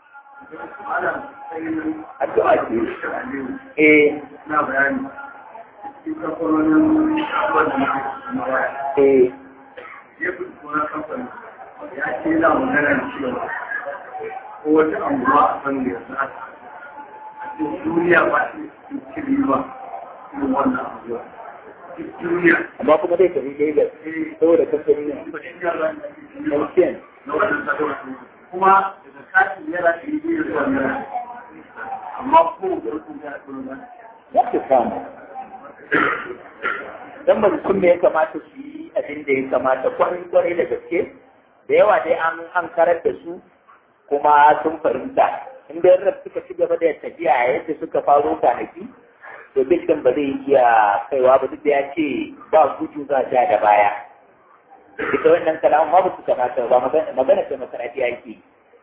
[SPEAKER 1] addu'a ce eh
[SPEAKER 2] na bayani cikin kamfanonin abubuwan da na waya
[SPEAKER 1] eh
[SPEAKER 2] ya fi wani kamfani ya ce yana magana cewa ko wata anguwa a san da yanzu haka a cikin duniya ba su ci riba irin wannan anguwa duk duniya
[SPEAKER 1] amma kuma dai tafi Lagos saboda kamfani ne MTN
[SPEAKER 2] na wannan sadarwa kuma daga katin naira ɗari biyu zuwa naira amma ko da rukun ya ɗora ba
[SPEAKER 1] ya fi samu dan ba su me ya kamata su yi abin da ya kamata kwarai kwarai da gaske da yawa dai an an karar da su kuma sun fahimta in da yarda suka ci gaba da tafiya yadda suka faro kwanaki to bil din ba zai iya kaiwa ba duk da ya ce ba gudu za ja da baya ita wannan kalamun ma ba su kamata ba magana ce masarafi ake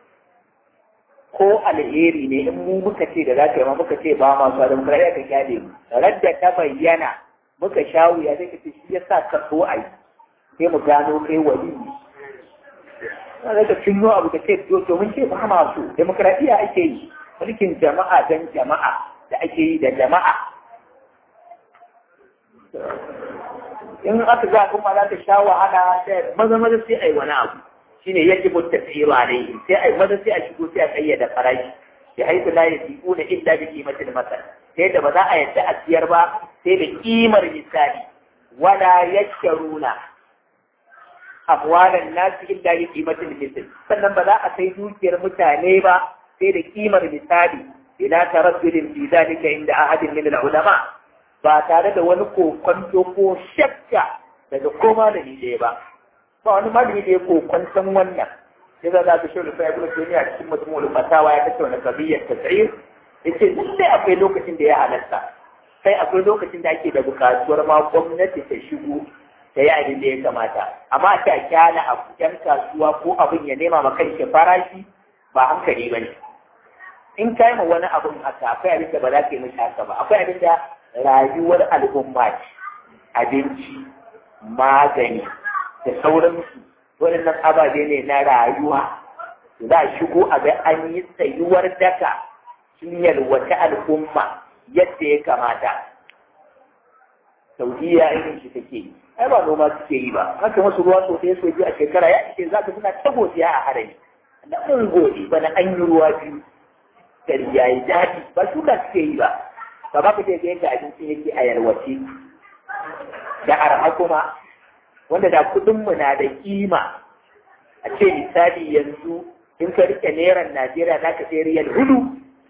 [SPEAKER 1] ko alheri ne in mu muka ce da za ka yi ma muka ce ba masu adam kare ka kyale mu radda ta bayyana muka sha wuya zai ka ce shi ya sa ka so a yi sai mu gano kai wali ne na ka cinyo abu ka ce to mun ce ba ma so demokradiyya ake yi mulkin jama'a dan jama'a da ake yi da jama'a in aka ga kuma za ta sha wahala sai maza maza sai ai wani abu shine yake mutta tsira ne sai ai maza sai a shigo sai a kayyada farashi ya haifu la yasiquna illa bi qimatil masal sai da ba za a yadda a siyar ba sai da kimar misali wala yashkaruna amwalan nasi illa bi qimatil misal sannan ba za a sai dukiyar mutane ba sai da kimar misali ila taraddudin fi zalika inda ahadin min al-ulama ba tare da wani kokonto ko shakka daga koma da ni ɗaya ba ba wani malami da ya kokonton wannan sai za ka shi rufa ya kuma duniya cikin mutum ulfatawa ya kace wani kabiyar tasir yace lallai akwai lokacin da ya halatta sai akwai lokacin da ake da bukatuwar ma gwamnati ta shigo ta yi abin da ya kamata amma ta kyala a yan kasuwa ko abin ya nema ma kai farashi ba hankali ba ne in kai ma wani abin haka akwai abin da ba za ka yi mishi haka ba akwai abin da rayuwar al'umma ce abinci magani da sauransu waɗannan ababe ne na rayuwa za a shigo a ga an yi tsayuwar daka sun yalwata al'umma yadda ya kamata saudiya irin shi take yi ai ba noma suke yi ba haka masu ruwa sosai so biyu a shekara ya ce za ka suna ta godiya a harami da mun gode bana an yi ruwa biyu gari ya yi daɗi ba shuka suke yi ba ba ba ka ce ga yadda abincin yake a yalwace da arha kuma wanda da kuɗinmu na da kima a ce misali yanzu in ka rike neran Najeriya za ka sai riyal hudu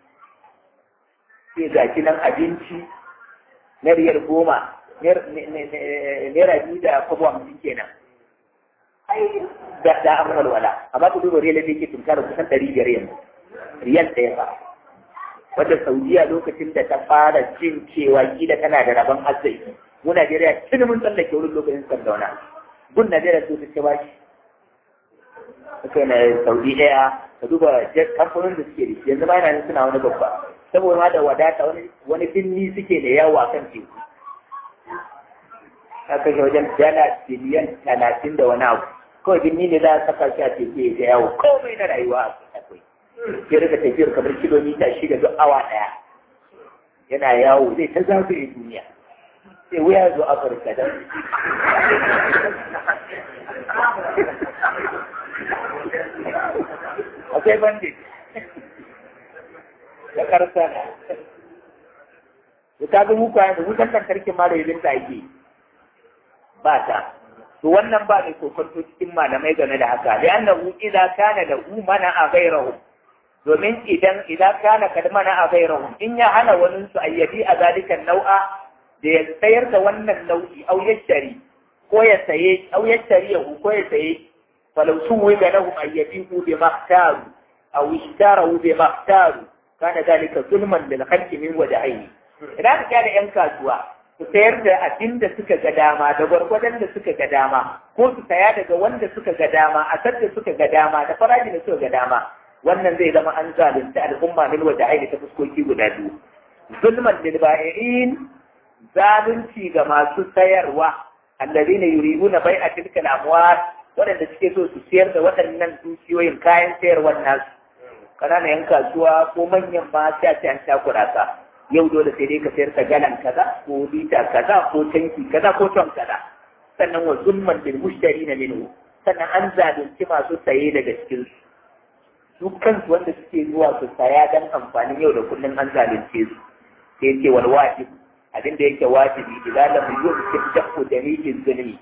[SPEAKER 1] sai ga nan abinci na riyal goma naira biyu da kwabo hamsin kenan ai da da an walwala amma ku duba riyal da yake tunkara kusan ɗari biyar yanzu riyal ɗaya ba wadda saudiya lokacin da ta fara jin cewa kila tana da rabon arziki mu Najeriya tuni mun tsallake wurin lokacin sardauna gun Najeriya su ta bashi suka na Saudi ɗaya ka duba kamfanin da suke da shi yanzu ma yana suna wani babba saboda ma da wadata wani wani binni suke da yawa kan teku aka kashe wajen dala biliyan talatin da wani abu kawai binni ne za a saka shi a teku ya yawo komai na rayuwa akwai ya rika tafiyar kamar kilomita shida duk awa ɗaya yana yawo zai ta zagaye duniya sai wuya zo afirka don akwai bandit da karsa da ta ga muka yanzu wutan lantarki ma da yabin ta ake ba ta to wannan ba mai kokonto cikin malamai game da haka da annahu idza kana da umana a ghairahu domin idan idan kana kad mana a ghairahu in ya hana wani su ayyabi a zalikan nau'a da ya sayar da wannan nau'i au yashari ko ya saye au yashari ya ko ya saye falau suwi ga lahum ayyabihu bi mahtaru aw ishtarahu bi mahtaru kana dalika zulman lil khalqi min wajhihi idan ka da yan kasuwa su sayar da abin da suka ga dama da gwargwadon da suka ga dama ko su saya daga wanda suka ga dama a sadda suka ga dama da farashin da suka ga dama wannan zai zama an zalunta al'umma min wata aini ta fuskoki guda biyu zulman lil ba'i'in zalunci ga masu sayarwa allazina yuriduna bai'a tilka al-amwal waɗanda suke so su sayar da waɗannan dukiyoyin kayan sayarwar nasu ƙananan yan kasuwa ko manyan ma sai a ce an takura ka yau dole sai dai ka sayar da galan kaza ko lita kaza ko tanki kaza ko ton kaza sannan wa zulman bil mushtari na minhu sannan an zalunci masu saye daga cikin su su kansu wanda suke zuwa su saya dan amfanin yau da kullum an zalunce su sai ce wal wajib abin da yake wajibi idan lam yumkin dafu dalilin zulmi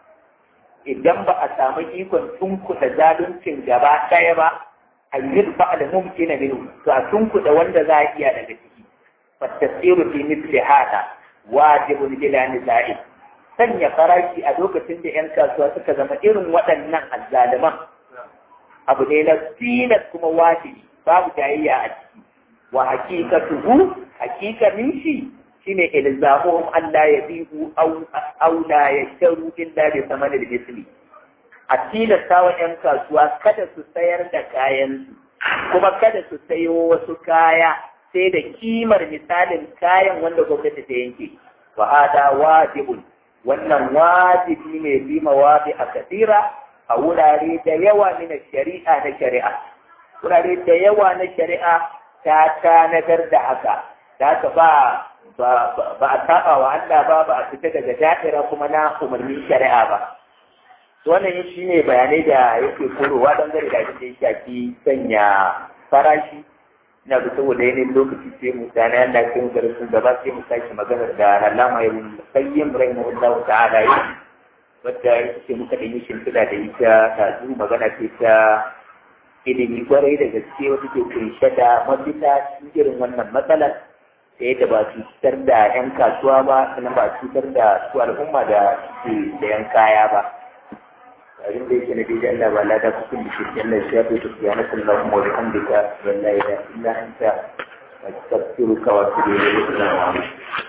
[SPEAKER 1] idan ba a samu ikon tunkuɗa zaluncin gaba ɗaya ba a yi ba da mumkina minhu to a tunkuɗa wanda za a iya daga ciki fattasiru fi misli hada wajibun bila nisa'i sanya farashi a lokacin da yan kasuwa suka zama irin waɗannan azzaliman abu ne na tilas kuma wajibi babu jayayya a ciki wa hakikatuhu hakikanin shi shine ilzamuhum an la yabihu aw aw la yashtaru illa bi thamanil misli a tilasta wa ‘yan kasuwa kada su sayar da kayansu, kuma kada su sayo wasu kaya sai da kimar misalin kayan wanda gwamnati ta yanke. Wa hada wajibun, wannan wajibi ne bi mawabi a kasira a wurare da yawa na shari'a na shari'a. Wurare da yawa na shari'a ta tanadar da haka, da haka ba ba a saba wa Allah ba ba a fita daga da'ira kuma na umarnin shari'a ba. wannan shi ne bayanai da yake korowa don gari da abin da ya shafi sanya farashi na da saboda yanayin lokaci sai mu dana yanda ke mu sun gaba sai mu sake maganar da alama ya sayyim rahimahullahu ta'ala yi wadda ya ce muka da yi shimfiɗa da ita ta zu magana ce ta ilimi kwarai da gaske wata ke kunshe da mafita cikin irin wannan matsalar da yadda ba cutar da 'yan kasuwa ba sannan ba cutar da su al'umma da ke da 'yan kaya ba. abin da yake na daidai Allah ba lada kusur da shi Allah ya shafe ta ya nasu Allah mu da hamdika wallahi da illa anta astaghfiruka wa atubu ilayk